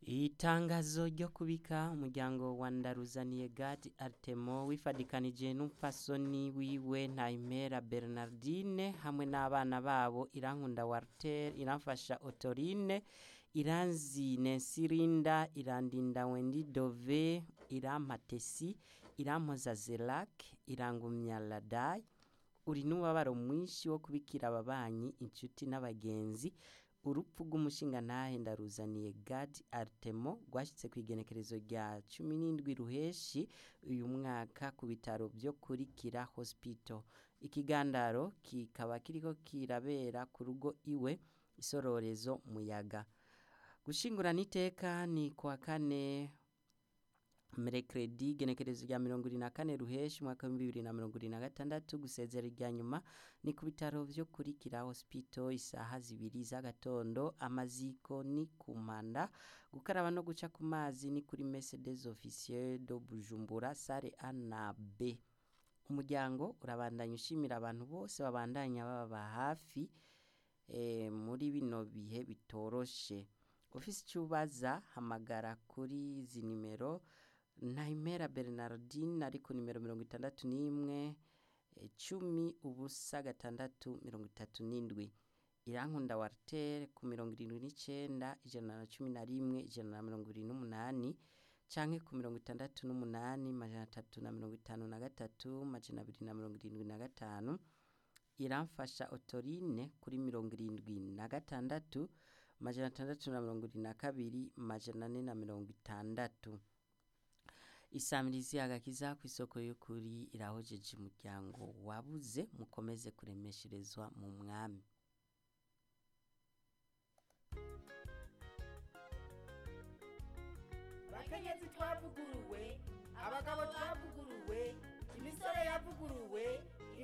itangazo ryo kubika umuryango wa ndaruzaniye gadi aritemo wifadikanije n'umupfasoni wiwe ntayimera bernardine hamwe n'abana babo irankunda walter iramfasha otorine iranzi nensirinda irandinda wendi dove irampatesi irampoza zerac irangumya ladai uri n'umubabaro mwinshi wo kubikira ababanyi inshuti n'abagenzi urupfu rw'umushingantahe ndaruzaniye gadi aritemo rwashyitse ku igenekerezo rya cumi n'indwi ruheshi uyu mwaka ku bitaro byo kuri kira hospital ikigandaro kikaba kiriko kirabera ku rugo iwe isororezo muyaga gushingurana iteka ni kuwa kane merekredi genekerezo rya mirongo irindwi na kane ruheshi umwaka w'ibihumbi bibiri na mirongo irindwi na gatandatu gusezera irya nyuma ni ku bitaro byo kuri kira hospital isaha zibiri z'agatondo amaziko ni ku mpanda gukaraba no guca ku mazi ni kuri mercedes officier do bujumbura sare a na b umuryango urabandanya ushimira abantu bose babandanya baba hafi eh, muri bino bihe bitoroshe ufise icyo ubaza hamagara kuri izi nimero ntayimera bernardine ari ku nimero mirongo itandatu n'imwe eh, cumi ubusa gatandatu mirongo itatu n'indwi irankunda walter ku mirongo irindwi n'icenda ijana na cumi na rimwe ijana na mirongo irindwi n'umunani canke ku mirongo itandatu n'umunani majana atatu na mirongo itanu na gatatu majana abiri na mirongo irindwi na gatanu iramfasha otorine kuri mirongo irindwi na gatandatu majana atandatu na mirongo irindwi na kabiri majana ane na mirongo itandatu isamirizi agakiza ku isoko y'ukuri irahojeje umuryango wabuze mukomeze kuremesherezwa mu mwami bakenyezi twavuguruwe abagabo twavuguruwe